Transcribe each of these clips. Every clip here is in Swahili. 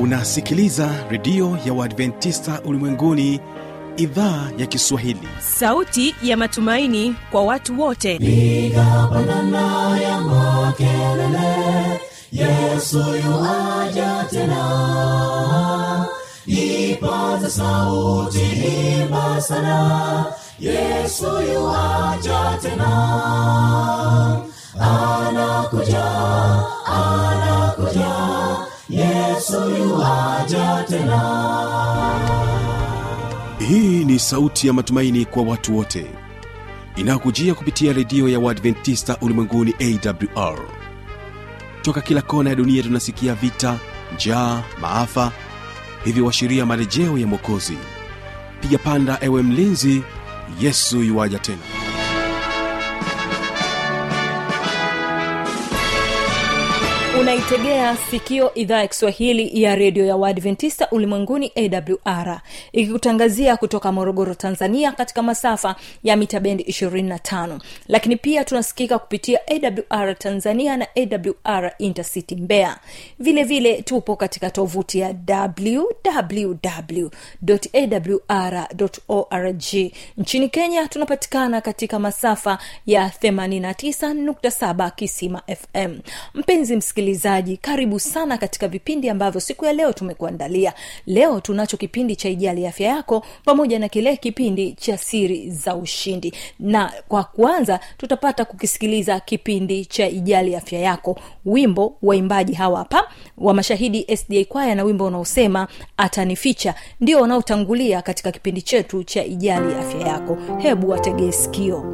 unasikiliza redio ya uadventista ulimwenguni idhaa ya kiswahili sauti ya matumaini kwa watu wote piga pandana ya makelele yesu yuaja tena ipaza sauti imba sana yesu yuaja tena anakuja anakuja yesu yuaja tena hii ni sauti ya matumaini kwa watu wote inayokujia kupitia redio ya uadventista ulimwenguni awr toka kila kona ya dunia tunasikia vita njaa maafa hivyo washiria marejeo ya mwokozi piga panda ewe mlinzi yesu yuwaja tena unaitegea sikio idhaa ya kiswahili ya redio ya uadventista ulimwenguni awr ikikutangazia kutoka morogoro tanzania katika masafa ya mita bendi 25 lakini pia tunasikika kupitia awr tanzania na awr intercity mbeya vile vile tupo katika tovuti ya www.awr.org nchini kenya tunapatikana katika masafa ya 89.7 kisima fm mpenzi msikilizaji karibu sana katika vipindi ambavyo siku ya leo tumekuandalia leo tunacho kipindi cha ijali afya yako pamoja na kile kipindi cha siri za ushindi na kwa kwanza tutapata kukisikiliza kipindi cha ijali afya yako wimbo waimbaji hawa hapa wa mashahidi sda kwaya na wimbo unaosema atanificha ndio wanaotangulia katika kipindi chetu cha ijali afya yako hebu wategee sikio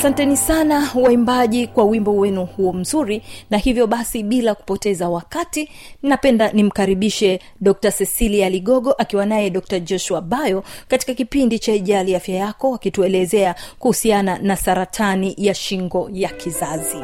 asanteni sana waimbaji kwa wimbo wenu huo mzuri na hivyo basi bila kupoteza wakati napenda nimkaribishe dr cecilia ligogo akiwa naye dr joshua bayo katika kipindi cha ijali afya yako wakituelezea kuhusiana na saratani ya shingo ya kizazi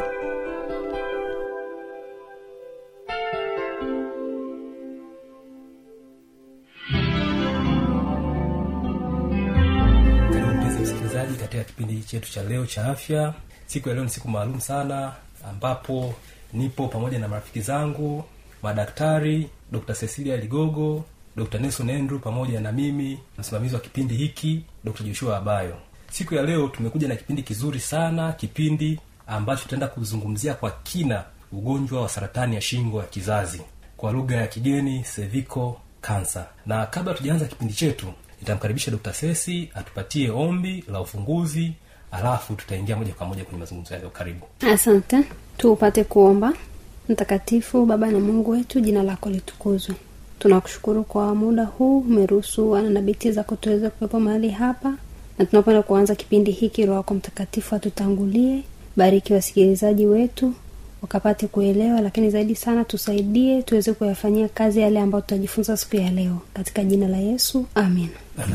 karibu mpenzi msikilizaji katika kipindi chetu cha leo cha afya siku ya leo ni siku maalum sana ambapo nipo pamoja na marafiki zangu madaktari dr cecilia ligogo dr nelson andrew pamoja na mimi msimamizi wa kipindi hiki dr joshua abayo siku ya leo tumekuja na kipindi kizuri sana kipindi ambacho tutaenda kuzungumzia kwa kina ugonjwa wa saratani ya shingo ya kizazi kwa lugha ya kigeni cervical cancer na kabla tujaanza kipindi chetu nitamkaribisha dr sesi atupatie ombi la ufunguzi alafu tutaingia moja kwa moja kwenye mazungumzo yaleo karibu asante tuupate kuomba mtakatifu baba na mungu wetu jina lako litukuzwe tunakushukuru kwa muda huu umeruhusu wana na binti zako tuweze kuwepo mahali hapa na tunapenda kuanza kipindi hiki roho wako mtakatifu atutangulie bariki wasikilizaji wetu wakapate kuelewa lakini zaidi sana tusaidie tuweze kuyafanyia kazi yale ambayo tutajifunza siku ya leo katika jina la yesu amin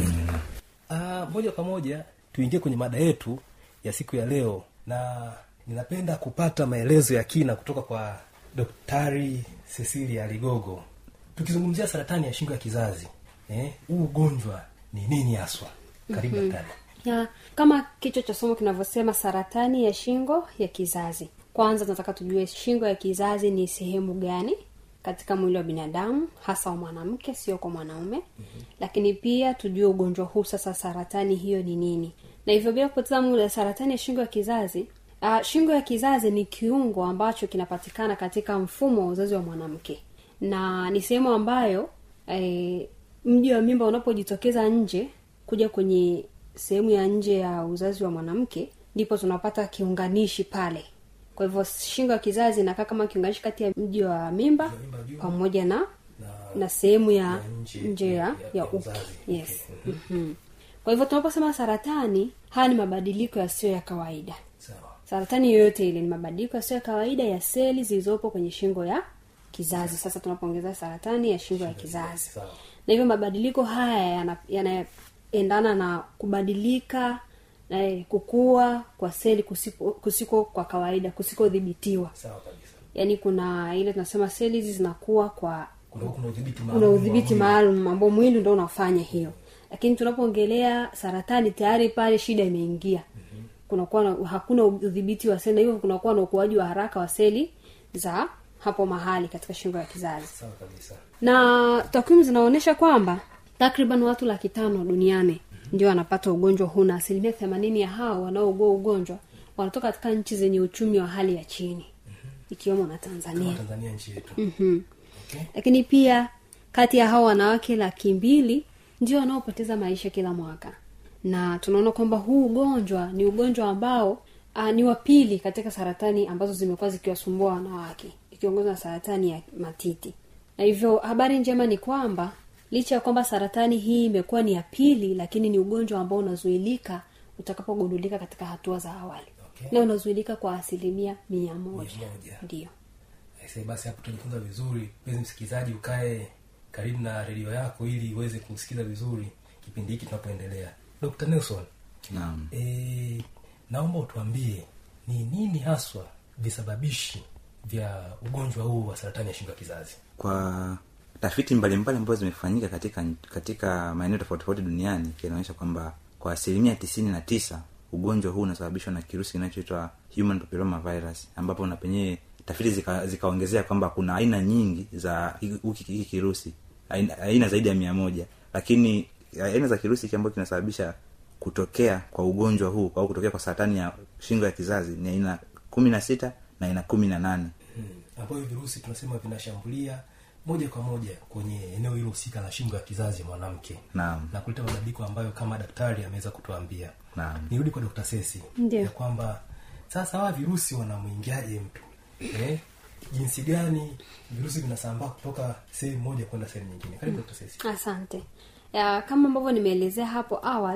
Ah, moja kwa moja tuingie kwenye mada yetu ya siku ya leo na ninapenda kupata maelezo ya kina kutoka kwa daktari cecilia ligogo tukizungumzia saratani ya shingo ya kizazi eh, huu ugonjwa ni nini haswa karibu mm-hmm. daktari ya kama kichwa cha somo kinavyosema saratani ya shingo ya kizazi kwanza tunataka tujue shingo ya kizazi ni sehemu gani katika mwili wa binadamu hasa wa mwanamke sio kwa mwanaume mm-hmm. lakini pia tujue ugonjwa huu sasa saratani hiyo ni nini na hivyo bila kupoteza muda saratani ya shingo ya kizazi uh, shingo ya kizazi ni kiungo ambacho kinapatikana katika mfumo wa uzazi wa mwanamke na ni sehemu ambayo eh, mji wa mimba unapojitokeza nje kuja kwenye sehemu ya nje ya uzazi wa mwanamke ndipo tunapata kiunganishi pale kwa hivyo shingo ya kizazi inakaa kama kiunganishi kati ya mji wa mimba pamoja na na sehemu ya nje- nje ya, ya- ya ya uke uzazi. yes mm-hmm. kwa hivyo tunaposema saratani haya ni mabadiliko yasiyo ya kawaida sawa saratani yoyote ile ni mabadiliko yasiyo ya kawaida ya seli zilizopo kwenye shingo ya kizazi sasa tunapoongeza saratani ya shingo ya kizazi sawa na hivyo mabadiliko haya yana- yanaendana na kubadilika na kukua kwa seli kusiko, kusiko kwa kawaida kusikodhibitiwa sawa kabisa yaani kuna ile tunasema seli hizi zinakuwa kwa kuna kuna udhibiti kuna maalum wa udhibiti mwili. maalum ambao mwili ndo unafanya hiyo lakini tunapoongelea saratani tayari pale shida imeingia kunakuwa na, hakuna udhibiti wa seli na hivyo kunakuwa na ukuaji wa haraka wa seli za hapo mahali katika shingo ya kizazi sawa kabisa na takwimu zinaonyesha kwamba takriban watu laki tano duniani ndio wanapata ugonjwa huu na asilimia themanini ya hao wanaougua ugonjwa wanatoka katika nchi zenye uchumi wa hali ya chini ikiwemo na tanzania kama tanzania nchi yetu mm-hmm. okay. lakini pia kati ya hao wanawake laki mbili ndio wanaopoteza maisha kila mwaka na tunaona kwamba huu ugonjwa ni ugonjwa ambao uh, ni wa pili katika saratani ambazo zimekuwa zikiwasumbua wanawake ikiongozwa na saratani ya matiti na hivyo habari njema ni kwamba licha ya kwamba saratani hii imekuwa ni ya pili lakini ni ugonjwa ambao unazuilika utakapogundulika katika hatua za awali Okay. na unazuilika kwa asilimia mia moja Mia moja. ndio Aisee, basi hapo tutajifunza vizuri mpenzi msikilizaji ukae karibu na redio yako ili uweze kusikiza vizuri kipindi hiki tunapoendelea dr nelson naam e, naomba utuambie ni nini haswa visababishi vya ugonjwa huu wa saratani ya shingo ya kizazi kwa tafiti mbalimbali ambazo zimefanyika katika katika maeneo tofauti tofauti duniani inaonyesha kwamba kwa asilimia tisini na tisa ugonjwa huu unasababishwa na kirusi kinachoitwa human papilloma virus ambapo na penyewe tafiti zika- zikaongezea kwamba kuna aina nyingi za hiki hiki kirusi aina, aina zaidi ya mia moja lakini aina za kirusi hiki ambacho kinasababisha kutokea kwa ugonjwa huu au kutokea kwa saratani ya shingo ya kizazi ni aina kumi na sita na aina kumi na nane hmm. ambayo virusi tunasema vinashambulia moja kwa moja kwenye eneo hilo husika la shingo ya kizazi ya mwanamke naam na kuleta mabadiliko ambayo kama daktari ameweza kutuambia naam nirudi kwa dr sesi Ndiyo. ya kwamba sasa hawa virusi wanamwingiaje mtu eh? jinsi gani virusi vinasambaa kutoka sehemu moja kwenda sehemu nyingine karibu dr sesi asante ya, kama ambavyo nimeelezea hapo awali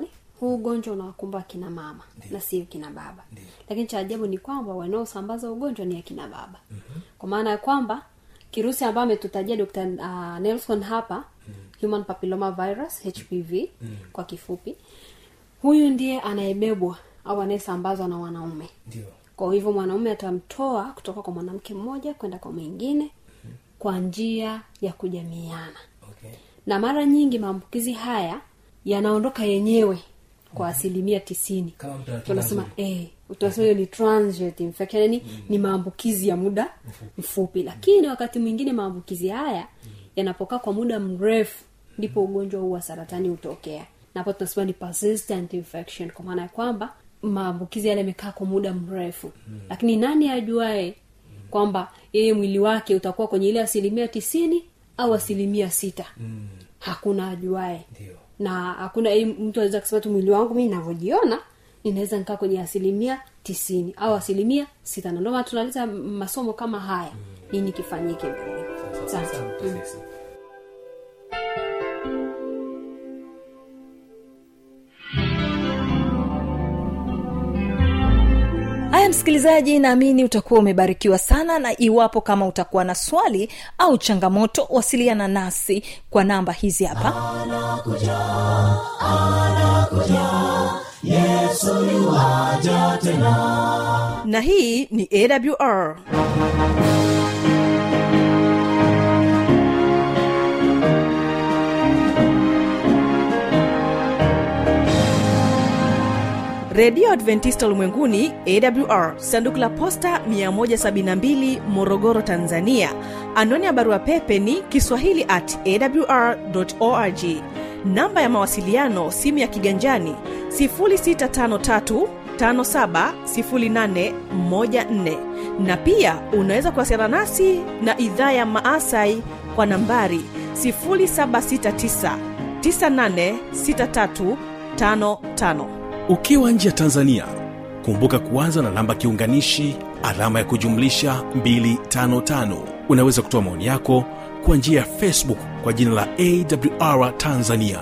huu ugonjwa unawakumba akina mama na sio kina baba lakini cha ajabu ni kwamba wanaosambaza ugonjwa ni akina baba mm-hmm. kwa maana ya kwamba kirusi ambayo ametutajia dr uh, nelson hapa mm. human papilloma virus hpv mm. kwa kifupi huyu ndiye anayebebwa au anayesambazwa na wanaume ndio kwa hivyo mwanaume atamtoa kutoka kwa mwanamke mmoja kwenda kwa mwingine kwa njia ya kujamiana okay na mara nyingi maambukizi haya yanaondoka yenyewe kwa asilimia tisini Kama mtu ana kinga tunasema nzuri. eh, tunasema hiyo ni transient infection yani ni maambukizi ya muda mfupi lakini wakati mwingine maambukizi haya yanapokaa kwa muda mrefu ndipo ugonjwa huu wa saratani hutokea na hapo tunasema ni persistent infection kwa maana ya kwamba maambukizi yale yamekaa kwa muda mrefu lakini nani ajuae kwamba yeye mwili wake utakuwa kwenye ile asilimia tisini au asilimia sita mm. hakuna ajuae ndio na hakuna eh, mtu anaweza kusema tu mwili wangu mi navyojiona ninaweza nikaa kwenye asilimia tisini au asilimia sita na ndio maana tunaleta masomo kama haya nini kifanyike mbele Sasa, Asante. Dr. Mm. Sesi. haya msikilizaji naamini utakuwa umebarikiwa sana na iwapo kama utakuwa na swali au changamoto wasiliana nasi kwa namba hizi hapa yesu yuwaja tena na hii ni awr redio adventista ulimwenguni awr sanduku la posta 172 morogoro tanzania anwani ya barua pepe ni kiswahili at awr org namba ya mawasiliano simu ya kiganjani 653 570814 na pia unaweza kuwasiliana nasi na idhaa ya maasai kwa nambari 769 986355 ukiwa nje ya tanzania kumbuka kuanza na namba kiunganishi alama ya kujumlisha 255 unaweza kutoa maoni yako kwa njia ya facebook kwa jina la awr tanzania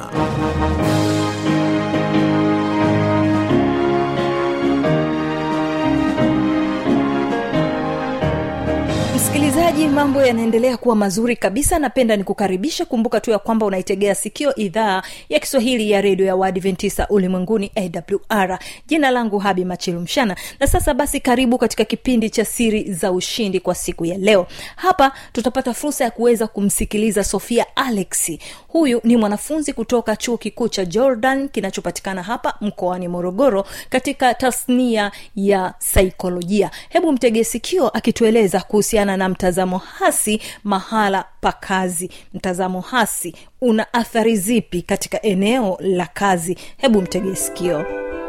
msikilizaji mambo yanaendelea kuwa mazuri kabisa napenda nikukaribisha kumbuka tu ya kwamba unaitegea sikio idhaa ya kiswahili ya redio ya waadventisa ulimwenguni awr jina langu habi machilumshana na sasa basi karibu katika kipindi cha siri za ushindi kwa siku ya leo hapa tutapata fursa ya kuweza kumsikiliza sofia alexi huyu ni mwanafunzi kutoka chuo kikuu cha jordan kinachopatikana hapa mkoani morogoro katika tasnia ya saikolojia hebu mtegee sikio akitueleza kuhusiana na mtazamo hasi mahala pa kazi mtazamo hasi una athari zipi katika eneo la kazi hebu mtegee sikio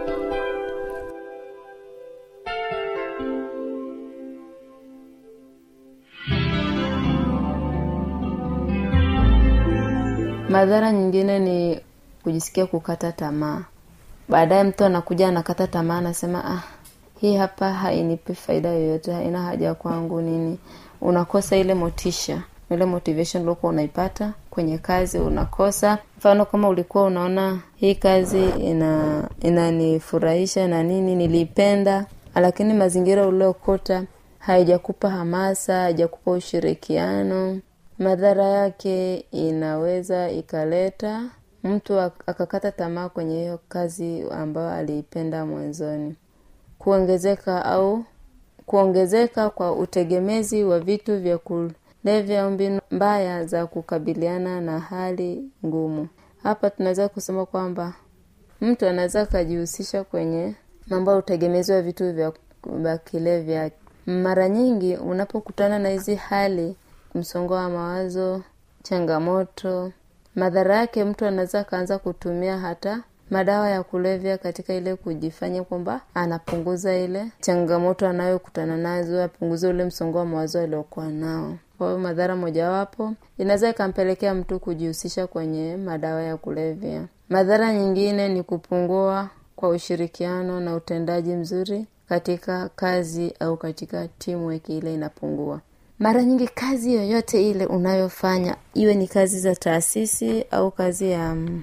madhara nyingine ni kujisikia kukata tamaa baadaye mtu anakuja anakata tamaa anasema ah hii hapa hainipi faida yoyote haina haja kwangu nini unakosa ile motisha ile motivation uliokuwa unaipata kwenye kazi unakosa mfano kama ulikuwa unaona hii kazi ina inanifurahisha na nini niliipenda lakini mazingira uliokuta haijakupa hamasa haijakupa ushirikiano madhara yake inaweza ikaleta mtu ak- akakata tamaa kwenye hiyo kazi ambayo aliipenda mwanzoni kuongezeka au kuongezeka kwa utegemezi wa vitu vya kulevya au mbinu mbaya za kukabiliana na hali ngumu hapa tunaweza kusema kwamba mtu anaweza akajihusisha kwenye mambo ya utegemezi wa vitu vya vya kilevya mara nyingi unapokutana na hizi hali msongo wa mawazo changamoto madhara yake mtu anaweza akaanza kutumia hata madawa ya kulevya katika ile kujifanya kwamba anapunguza ile changamoto anayokutana nazo apunguze ule msongo wa mawazo aliokuwa nao kwa hiyo madhara mojawapo inaweza ikampelekea mtu kujihusisha kwenye madawa ya kulevya madhara nyingine ni kupungua kwa ushirikiano na utendaji mzuri katika kazi au katika teamwork ile inapungua mara nyingi kazi yoyote ile unayofanya iwe ni kazi za taasisi au kazi ya mm,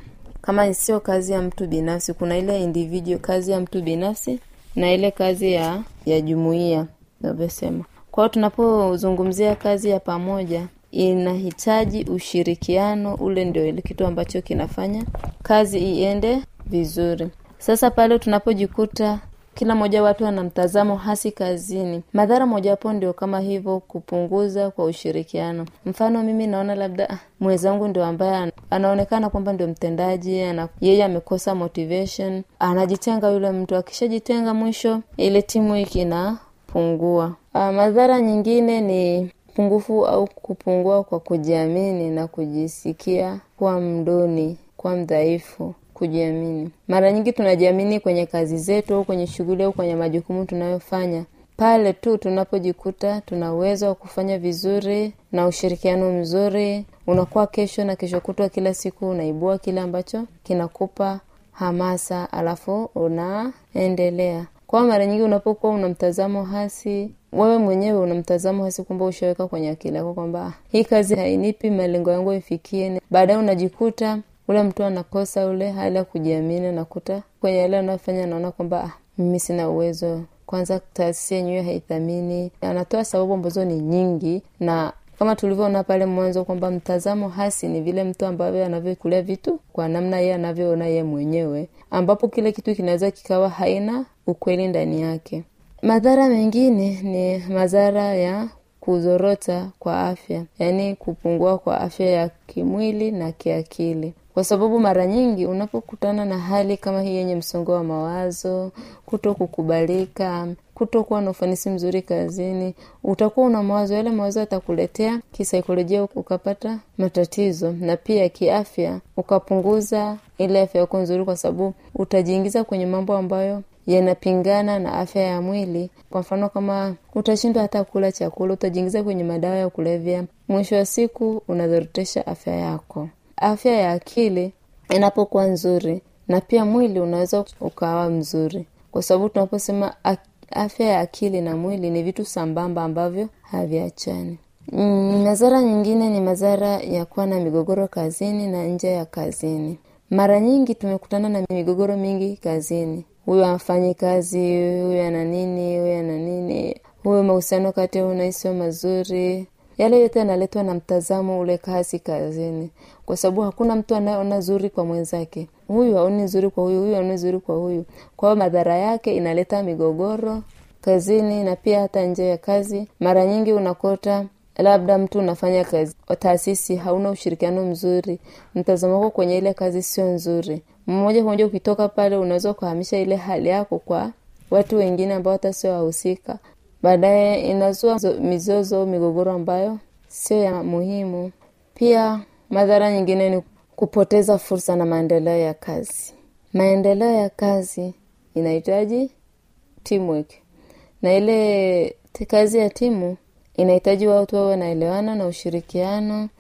kama sio kazi ya mtu binafsi kuna ile individual kazi ya mtu binafsi na ile kazi ya ya jumuiya navyosema kwao tunapozungumzia kazi ya pamoja inahitaji ushirikiano ule ndio ile kitu ambacho kinafanya kazi iende vizuri sasa pale tunapojikuta kila mmoja watu ana mtazamo hasi kazini madhara mojawapo ndio kama hivyo kupunguza kwa ushirikiano mfano mimi naona labda ah, mwenzangu ndio ambaye ana- anaonekana kwamba ndio mtendaji ana, yeye amekosa motivation anajitenga yule mtu akishajitenga mwisho ile timu hiki inapungua ah, madhara nyingine ni pungufu au kupungua kwa kujiamini na kujisikia kuwa mduni kuwa mdhaifu kujiamini mara nyingi tunajiamini kwenye kazi zetu au kwenye shughuli au kwenye majukumu tunayofanya pale tu tunapojikuta tuna uwezo wa kufanya vizuri na ushirikiano mzuri unakuwa kesho na kesho kutwa kila siku unaibua kile ambacho kinakupa hamasa alafu unaendelea kwa mara nyingi unapokuwa una mtazamo hasi wewe mwenyewe una mtazamo hasi kwamba ushaweka kwenye akili yako kwamba "Ah, hii kazi hainipi malengo yangu ifikie baadaye unajikuta ule mtu anakosa ule hali ya kujiamini nakuta kwenye yale anayofanya anaona kwamba ah, mimi sina uwezo kwanza taasisi yenyewe haithamini anatoa sababu ambazo ni nyingi na kama tulivyoona pale mwanzo kwamba mtazamo hasi ni vile mtu ambavyo anavyokulia vitu kwa namna yeye anavyoona yeye mwenyewe ambapo kile kitu kinaweza kikawa haina ukweli ndani yake madhara mengine ni madhara ya kuzorota kwa afya yaani kupungua kwa afya ya kimwili na kiakili kwa sababu mara nyingi unapokutana na hali kama hii yenye msongo wa mawazo kuto kukubalika kutokuwa na ufanisi mzuri kazini utakuwa una mawazo yale mawazo yatakuletea kisaikolojia ukapata matatizo na pia kiafya ukapunguza ile afya yako nzuri kwa sababu utajiingiza kwenye mambo ambayo yanapingana na afya ya mwili kwa mfano kama utashindwa hata kula chakula utajiingiza kwenye madawa ya kulevya mwisho wa siku unadhorotesha afya yako afya ya akili inapokuwa nzuri na pia mwili unaweza ukawa mzuri kwa sababu tunaposema ak- afya ya akili na mwili ni vitu sambamba ambavyo haviachani mm, madhara nyingine ni madhara ya kuwa na migogoro kazini na nje ya kazini mara nyingi tumekutana na migogoro mingi kazini huyu afanyi kazi huyu ana nini huyu ana nini huyu mahusiano kati yao naisio mazuri yale yote yanaletwa na mtazamo ule kasi kazini kwa sababu hakuna mtu anayeona zuri kwa mwenzake huyu haoni zuri kwa huyu huyu haoni zuri kwa huyu kwa hiyo madhara yake inaleta migogoro kazini na pia hata nje ya kazi mara nyingi unakuta labda mtu unafanya kazi taasisi hauna ushirikiano mzuri mtazamo wako kwenye ile kazi sio nzuri mmoja kwa moja ukitoka pale unaweza ukahamisha ile hali yako kwa watu wengine ambao hata sio wahusika baadaye inazua zo- mizozo migogoro ambayo sio ya muhimu pia madhara nyingine ni kupoteza fursa na maendeleo ya kazi maendeleo ya kazi inahitaji teamwork na ile t- kazi ya timu inahitaji watu wawe wanaelewana na ushirikiano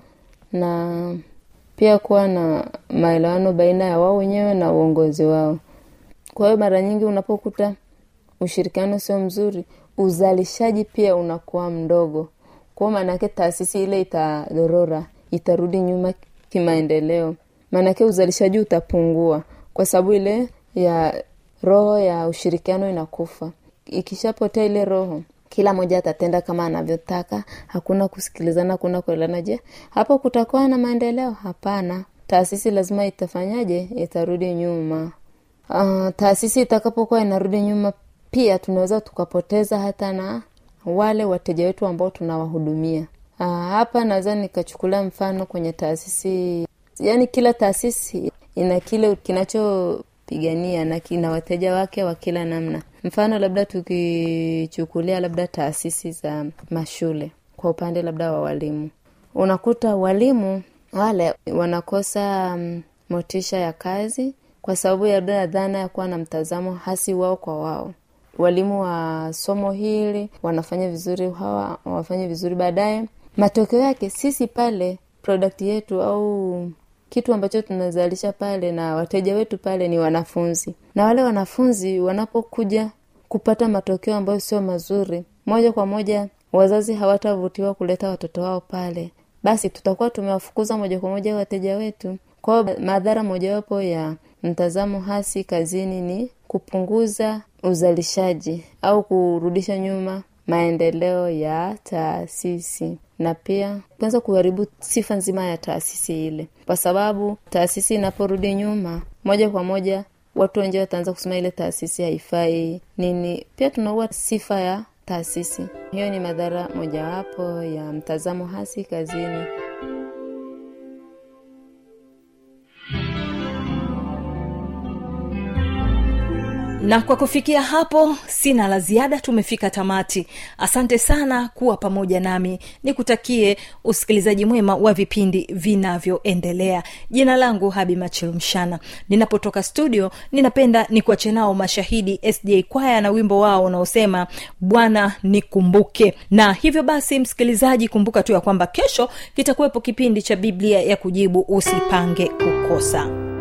na pia kuwa na maelewano baina ya wao wenyewe na uongozi wao kwa hiyo mara nyingi unapokuta ushirikiano sio mzuri uzalishaji pia unakuwa mdogo kwao maanake taasisi ile itadorora itarudi nyuma kimaendeleo maanake uzalishaji utapungua kwa sababu ile ya roho ya ushirikiano inakufa ikishapotea ile roho kila mmoja atatenda kama anavyotaka hakuna kusikilizana hakuna kuelana je hapo kutakuwa na maendeleo hapana taasisi lazima itafanyaje itarudi nyuma uh, taasisi itakapokuwa inarudi nyuma pia tunaweza tukapoteza hata na wale wateja wetu ambao tunawahudumia uh, hapa naweza nikachukulia mfano kwenye taasisi yaani kila taasisi ina kile kinachopigania na kina wateja wake wa kila namna mfano labda tukichukulia labda taasisi za mashule kwa upande labda wa walimu unakuta walimu wale wanakosa um, motisha ya kazi kwa sababu ya labda dhana ya kuwa na mtazamo hasi wao kwa wao walimu wa somo hili wanafanya vizuri hawa wafanye vizuri baadaye matokeo yake sisi pale product yetu au kitu ambacho tunazalisha pale na wateja wetu pale ni wanafunzi na wale wanafunzi wanapokuja kupata matokeo ambayo sio mazuri moja kwa moja wazazi hawatavutiwa kuleta watoto wao pale basi tutakuwa tumewafukuza moja kwa moja wateja wetu kwao madhara mojawapo ya mtazamo hasi kazini ni kupunguza uzalishaji au kurudisha nyuma maendeleo ya taasisi na pia kuanza kuharibu sifa nzima ya taasisi ile kwa sababu taasisi inaporudi nyuma moja kwa moja watu wengi wataanza kusema ile taasisi haifai nini pia tunaua sifa ya taasisi hiyo ni madhara mojawapo ya mtazamo hasi kazini na kwa kufikia hapo sina la ziada tumefika tamati asante sana kuwa pamoja nami nikutakie usikilizaji mwema wa vipindi vinavyoendelea jina langu habi machilumshana ninapotoka studio ninapenda nikuache nao mashahidi sda kwaya na wimbo wao unaosema bwana nikumbuke na hivyo basi msikilizaji kumbuka tu ya kwamba kesho kitakuwepo kipindi cha biblia ya kujibu usipange kukosa